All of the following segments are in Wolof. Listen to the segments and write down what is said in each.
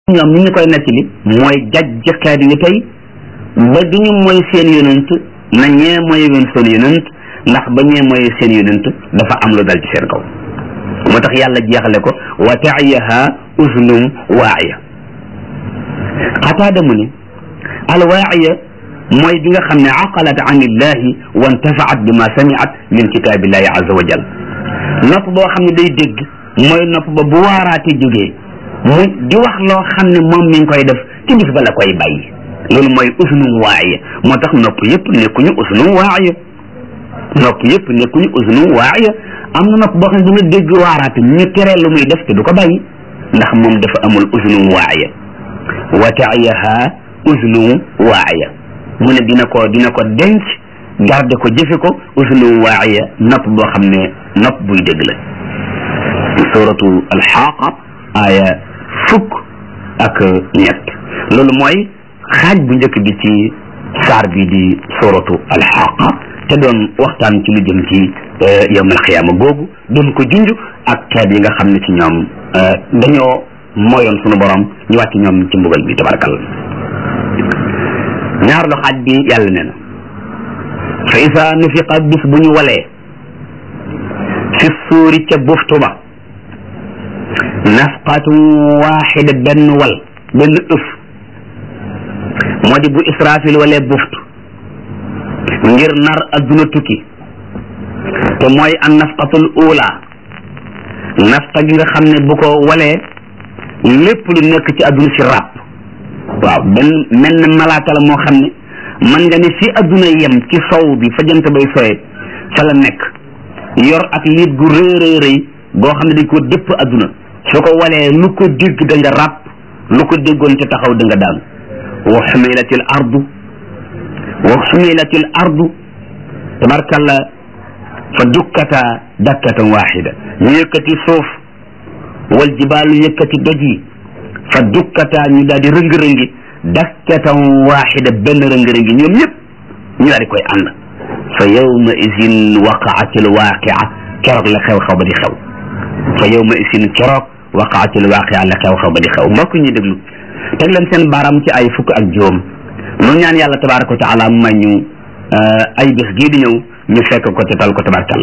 ñoom ni ñu koy nettali mooy jajj xeet wi tey ba du ñu mooy seen yonent na ñee mooy woon seen yonent ndax ba ñee mooy seen yonent dafa am lu dal ci seen kaw moo tax yàlla jeexale ko wa taayaha usnum waaya xataada mu ne alwaaya mooy bi nga xam ne aqalat an illahi wa intafaat bi ma samiat min kitaabillahi azza wa jal nopp boo xam ne day dégg mooy nopp ba bu waaraate jógee mu di wax loo xam ne moom mi ngi koy def ci bis ba la koy bàyyi loolu mooy usnum waaya moo tax nopp yëpp nekkuñu usnum waaya nopp yëpp nekkuñu usnum waaya am na nopp boo xam ne dina dégg waaraate ñu teree lu muy def te du ko bàyyi ndax moom dafa amul usnum waaya wa taayaha usnum waaya mu ne dina ko dina ko denc garde ko jëfe ko usnum waaya nopp boo xam ne nopp buy dégg la suratu alxaaqa aaya fukk ak ñett loolu mooy xaaj bu njëkk bi ci saar bi di suratu alxaaqa te doon waxtaan ci lu jëm ci yawmal xiyaama googu doon ko junj ak xeet yi nga xam ne ci ñoom dañoo mooyoon sunu borom ñu wàcc ñoom ci mbugal bi tabarakalla ñaar lu xaaj bi yàlla nee na fa isa nufiqa bis bu ñu walee fi suuri ca buftu ba nafqatun waaxida benn wal benn ëf moo di bu israfil walee buftu ngir nar adduna tukki te mooy an nafqatul ula nafqa gi nga xam ne bu ko walee lépp lu nekk ci adduna si ràpp waaw benn mel ne malaaka la moo xam ne man nga ne fi adduna yem ci sow bi fa jant bay soye fa la nekk yor ak liit gu rëy rëy rëy goo xam ne dañ ko dëpp adduna su ko walee lu ko dégg da nga ràpp lu ko déggoon te taxaw da nga daan wa xumilatil ardu wa xumilatil ardu tabarkalla fa dukkata dakkatan waxida ñu yëkkati suuf wal jibaalu yëkkati doj yi fa dukkata ñu daal di rëng-rëngi dakkatan waxida benn rëng-rëngi ñoom ñëpp ñu daal di koy ànd fa yawma isin waqaatil waaqia keroog la xew-xew ba di xew fa yawma isin keroog waqaatil waaqia la xew-xew ba di xew mbokk ñi déglu teg leen seen baaraam ci ay fukk ak juróom nu ñaan yàlla tabaraka wa taala may ñu ay bés gii di ñëw ñu fekk ko te tal ko tabarkal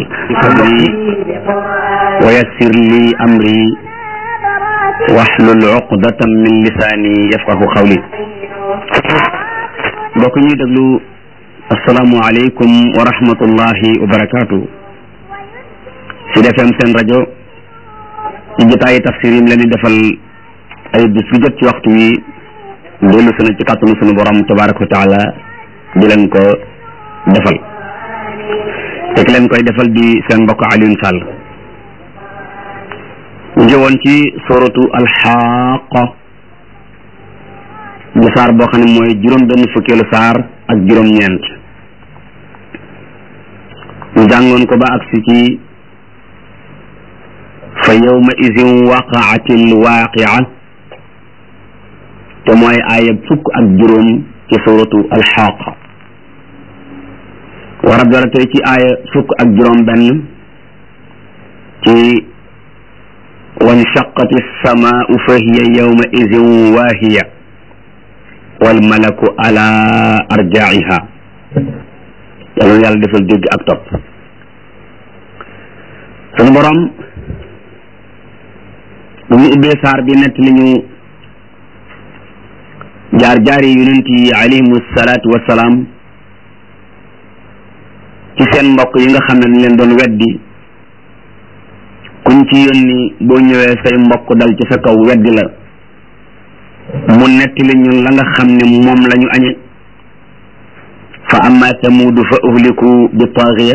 wa yassir li amri wahlul uqdatan min lisaani yafqahu qawli mbokk ñuy déglu asalaamu aleykum wa rahmatullahi wa barakaatu Sud FM seen rajo ci jotaayi tafsir yi leen di defal ay bis bu jot ci waxtu wi dellu sunu ci kàttanu sunu borom tabaraka wa taala di leen ko defal te ki leen koy defal di seen mbokk Alioune Sall ñu jëwoon ci suratu alxaaqa di saar boo xam ne mooy juróom benn fukkeelu saar ak juróom-ñeent ñu jàngoon ko ba agsi ci fa yawma idin waqaatil waaqia te mooy aaya fukk ak juróom ci suratu alxaaqa war a dara tey ci aaya fukk ak juróom benn ci wanshaqati samaau fa hiya yawma idin waahiya wal malaku ala arjaiha yàlla yàlla defal dégg ak topp sunu borom bu ñu ubbee saar bi nett li ñu jaar jaari yonent yi alayhimu salaatu wasalaam ci seen mbokk yi nga xam ne dañ leen doon weddi kuñ ci yónni boo ñëwee say mbokk dal ci sa kaw weddi la mu nettali ñun la nga xam ne moom la ñu añe fa amma samuudu fa uhliku bi taaxiya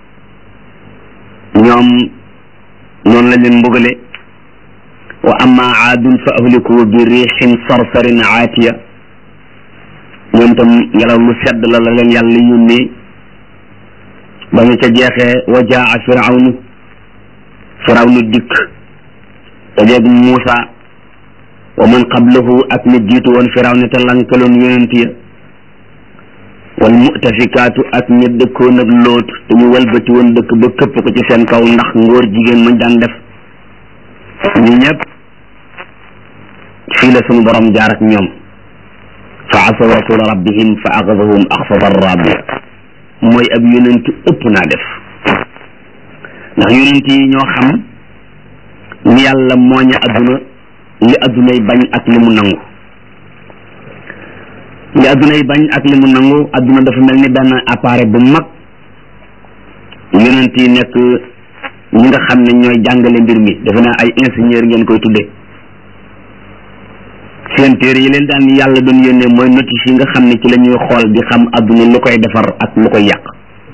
ñoom noonu la leen mbugale wa amma aadun fa ahliku bi riixin sarsarin aatiya ñoom tam ngelaw lu sedd la la leen yàlla yónnee ba ñu ca jeexee wa jaa firawnu firawnu dikk dajeeg Muusa wa man qablahu ak ni jiitu woon firawna te lankaloon yonent ya wal mu'tafikaatu ak ñi dëkkoon ak loot te ñu walbati woon dëkk ba këpp ko ci seen kaw ndax ngóor jigéen mañ daan def ñu ñëpp fii la sunu borom jaar ak ñoom fa asaw rasula rabbihim fa axadahum axsata rabia mooy ab yonent ëpp naa def ndax yonent yi ñoo xam ni yàlla mooña adduna li addunay bañ ak li mu nangu li addunay bañ ak li mu nangu adduna dafa mel ni benn appareil bu mag yonent yi nekk ñi nga xam ne ñooy jàngale mbir mi defe naa ay ingénieur ngeen koy tudde seen téere yi leen daan yàlla doon yónnee mooy notice yi nga xam ne ci la ñuy xool di xam adduna lu koy defar ak lu koy yàq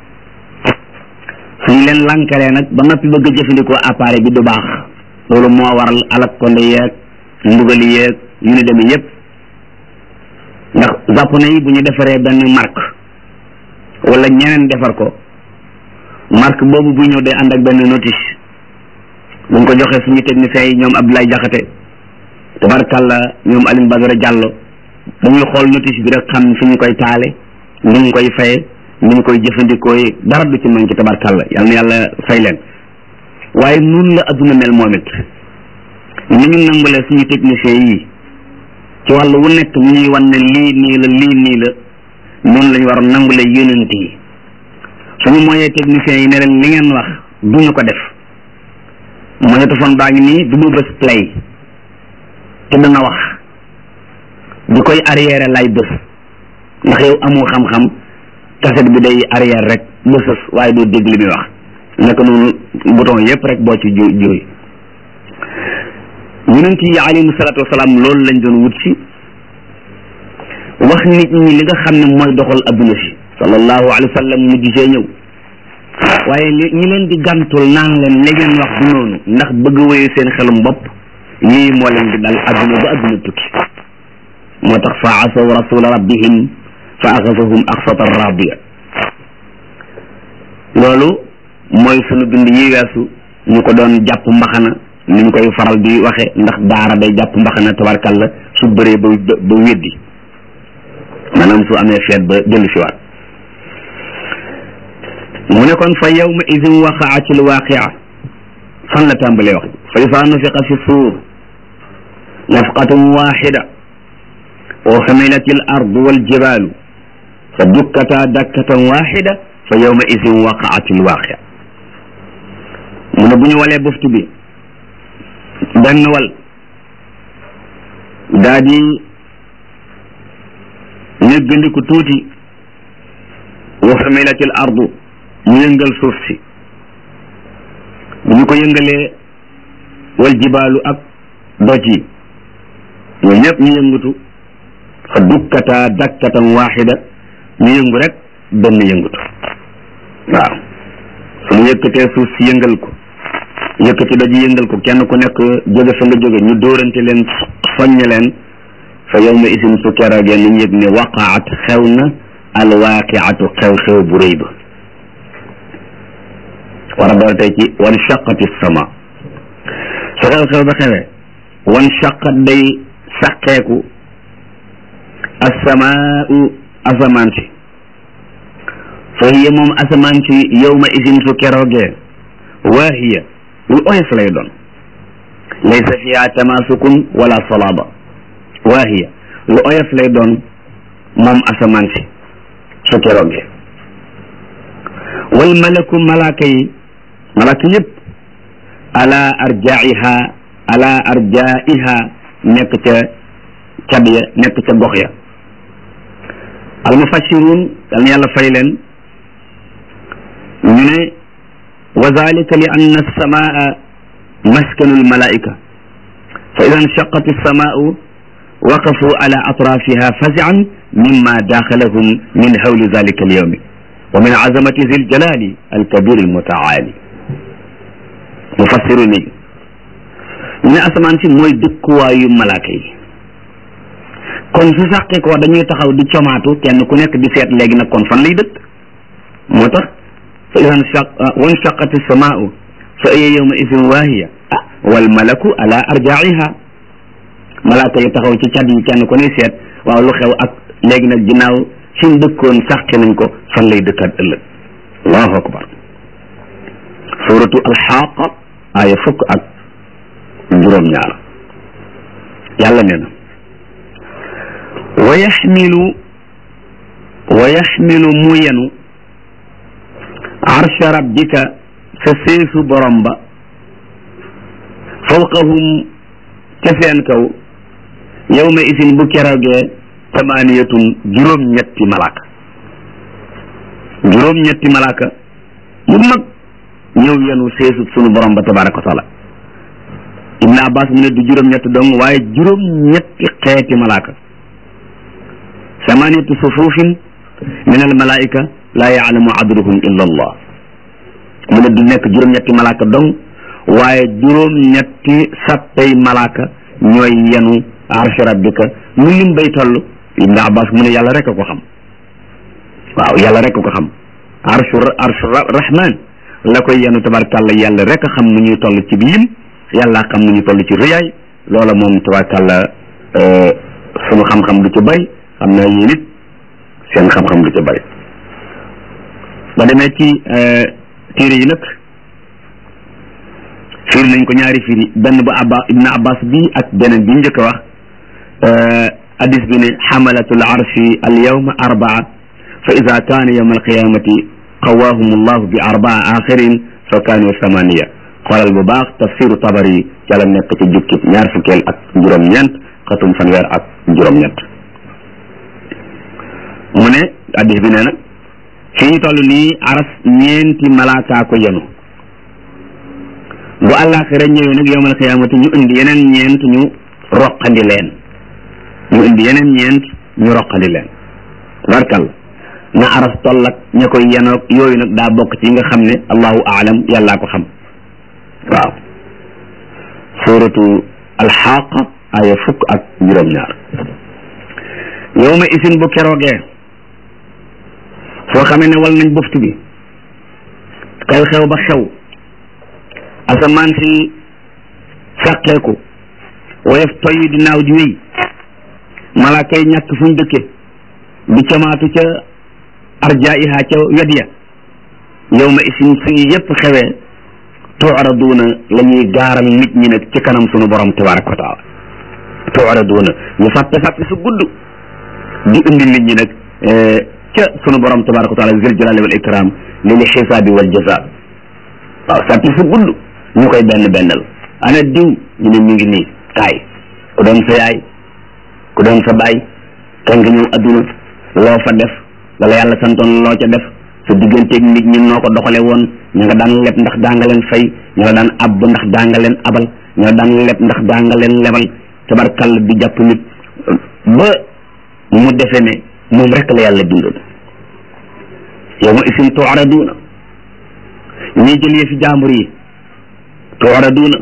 suñu leen lankalee nag ba noppi bëgg a jëfandikoo appareil bi du baax loolu moo waral alak konde yeeg mbugali yeeg yu ne demee yépp ndax japonais yi bu ñu defaree benn marque wala ñeneen defar ko marque boobu buy ñëw day ànd ak benn notice buñ ko joxee suñu techniciens yi ñoom Abdoulaye Diakhaté tabarkàlla ñoom Alioune Badara Diallo dañuy xool notice bi rek xam fi ñu koy taale ni ñu koy faye ni ñu koy jëfandikoo yi dara du ci manqué tabarkàlla yal na yàlla fay leen waaye nun la adduna mel moom it ni ñu nangulee suñu techniciens yi ci wàllu wu nekk ñu ñuy wan ne lii nii la lii nii la noonu lañu war a nangulee yonent yi suñu mooyee techniciens yi ne leen li ngeen wax duñu ko def magnétophone baa ngi nii du ma bës play te dana wax di koy arrière lay bës ndax yow amoo xam-xam cassette bi day arrière rek bësës waaye doo dégg li muy wax naka noonu bouton yépp rek boo ci ju juy yonent yi alayhimu salaatu wasalaam loolu lañ doon wut si wax nit ñi li nga xam ne mooy doxal adduna si sallallahu alayhi wa sallam mujj see ñëw waaye li ñi leen di gàntul naan leen li ngeen wax du noonu ndax bëgg wéyu seen xelum bopp lii moo leen di dal adduna ba adduna tukki moo tax fa asaw rasula rabbihim fa axasahum axsata rabia loolu mooy sunu bind yi weesu ñu ko doon jàpp mbaxana ni ñu koy faral di waxe ndax daara day jàpp mbaxana tabarkalla su bëree ba ba weddi maanaam su amee feet ba dellu si waat mu ne kon fa yawma idin waqaati alwaqia fan la tàmbalee wax fa isa nufiqa fi suur nafqatun waxida wa xumilat al ardu waljibalu fa dukkata dakkatan waxida fa yawma idin waqaati alwaqia mu ne bu ñu walee buftu bi benn wal daa di néggandiku tuuti wa xumilat al ardu ñu yëngal suuf si bu ñu ko yëngalee wal jibaalu ak doj yi ñooñu ñëpp ñu yëngatu fa dukkata dakkatan waxida ñu yëngu rek benn yëngatu waaw suñu yëkkatee suuf si yëngal ko yëkkati doj yi yëngal ko kenn ku nekk jóge fa nga jóge ñu dóorante leen soññ leen fa yawma isin su keroogee li ñu yëg ne waqaat xew na alwaqiatu xew-xew bu rëy ba war a door tey ci wan shaqati sama su xew-xew ba xewee wan shaqat day saqeeku asamaau asamaan si fa hiya moom asamaan si yawma isin su keroogee waahiya lu oyof lay doon laysa fiha tamasukun wala salaba waahiya lu oyof lay doon moom asamaan si su keroogee wal malaku malaaka yi malaaka yëpp ala arjaiha ala arjaiha nekk ca cad ya nekk ca gox ya al mufassirun yal na yàlla fay leen ñu ne wa dalika li anna alsamaa maskanu almalaika fa ida nshaqat alsamaau waqafu ala atrafiha fazian mimma daxalahum min hawli dalika alyawmi wa min azamati zi ljalali alkabir almutaali mufassiru ni ñu ne asamaan si mooy dëkkuwaayu malaaka yi kon su sàqi ko dañuy taxaw di comaatu kenn ku nekk di seet léegi nag kon fan lay dëkk moo tax fa idan shaq wan shaqati samaau fa hiya yawma idin waahiya ah wal malaku ala arjaiha malaaka yi taxaw ci cat yi kenn ku ne seet waaw lu xew ak léegi nag ginnaaw suñ dëkkoon sàqi nañ ko fan lay dëkkaat ëllëg allahu akbar suratu alxaqa aaya fukk ak juróom-ñaar yàlla nee na wa yaxmilu wa yaxmilu mu yenu arsha rabbika sa seesu borom ba fawqahum ca seen kaw yawma isin bu keroogee tamaaniyatun juróom-ñetti malaaka juróom-ñetti malaaka yu mag ñëw yenu seesu sunu borom ba tabaraka wa taala ibn abbas mu ne du juróom-ñetti dong waaye juróom-ñetti xeeti malaaka samaniyatu sufufin min al malaika laa yaalamu adruhum illa allah mu ne du nekk juróom-ñetti malaaka dong waaye juróom-ñetti sappay malaaka ñooy yenu arsh rabbika mu lim bay toll ibn abbas mu ne yàlla rek a ko xam waaw yàlla rek a ko xam arshu arshu rahman la koy yenu tabarkàlla yàlla rek a xam nu ñuy toll ci lim yàlla xam nu ñu toll ci rëyaay loola moom tabarkàlla sunu xam-xam du ci bay xam naa yéen it seen xam-xam du ci bari ba demee ci téere yi nag firi nañ ko ñaari firi benn bu abba ibn abbas bi ak beneen bi njëkk a wax hadis bi ne xamalatul arshi al yawma arbaa fa ida kaana yawma alqiyamati qawaahum allahu bi arbaa axirin fa kaanu samaniya xoolal bu baax tafsiru tabari ca la nekk ci jukkib ñaar fukkeel ak juróom-ñeent xatum fanweer ak juróom-ñeent mu ne hadis bi nee na fi ñu toll nii aras ñeenti malaakaa ko yenu bu àllaaxira ñëwee nag yowmal xiyaamati ñu indi yeneen ñeent ñu roqandi leen ñu indi yeneen ñeent ñu roqandi leen barkal na aras toll ak ña koy yenoog yooyu nag daa bokk ci nga xam ne allahu aalam yàllaa ko xam waaw suratu alxaqa aya fukk ak juróom-ñaar yowma isin bu keroogee soo xamee ne wal nañ buftu bi xew-xew ba xew asamaan si sàqeeku woyof toy di naaw di wéy malaaka yi ñàkk fuñ dëkke di camaatu ca arjaiha ca wet ya yowma isin su yépp xewee tuuraduuna la ñuy gaaral nit ñi nag ci kanam sunu borom tabaraka wa taala tuuraduuna ñu fàtte fàtte su gudd di indi nit ñi nag ca sunu borom tabaraka wa taala zil jalali wal ikram lil xisaabi wal jaza waaw sàppi su gudd ñu koy benn bennal ana diw ñu ne mi ngi nii kaay ku doon sa yaay ku doon sa baay kan nga ñëw adduna loo fa def wala yàlla santoon loo ca def sa digganteeg nit ñi noo ko doxale woon ña nga daan leb ndax daa nga leen fay ña nga daan ab ndax daa nga leen abal ña nga daan leb ndax daa nga leen lebal tabarkall di jàpp nit ba mu defe ne moom rek la yàlla bindoon yow ma isim tuaraduuna ñii jël yëfi jàmbur yi tuaraduuna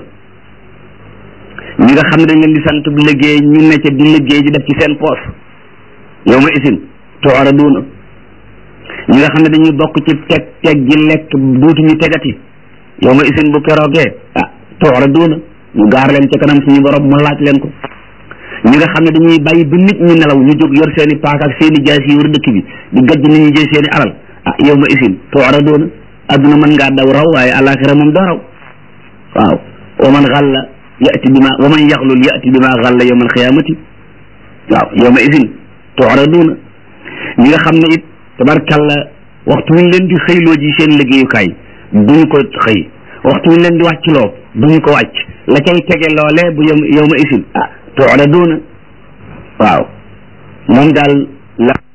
ñi nga xam ne dañ leen di sant bu liggéey ñu ne ca di liggéey di def ci seen poos yow ma isim tuaraduuna ñi nga xam ne dañuy bokk ci teg teg gi lekk duutuñu tegati yow ma isin bu keroogee ah tuaraduuna ñu gaar leen ca kanam suñu borom mu laaj leen ko ñi nga xam ne dañuy bàyyi ba nit ñi nelaw ñu jóg yor seen i paak ak seen i jaas yi wër dëkk bi di gajj nit ñi jël seen i alal ah yow ma isin tuaraduuna adduna mën ngaa daw raw waaye alaxira moom doo raw waaw wa man xalla yati bima wa man yaxlul yati bima xalla yowma alxiyamati waaw yow ma isin tuaraduuna ñi nga xam ne it tabarkalla waxtu wuñ leen di xëyloo ji seen liggéeyukaay duñu ko xëy waxtu wuñ leen di wàccloo duñu ko wàcc la cay tege loole bu yow yow ma isin ah tuaraduuna waaw moom daal la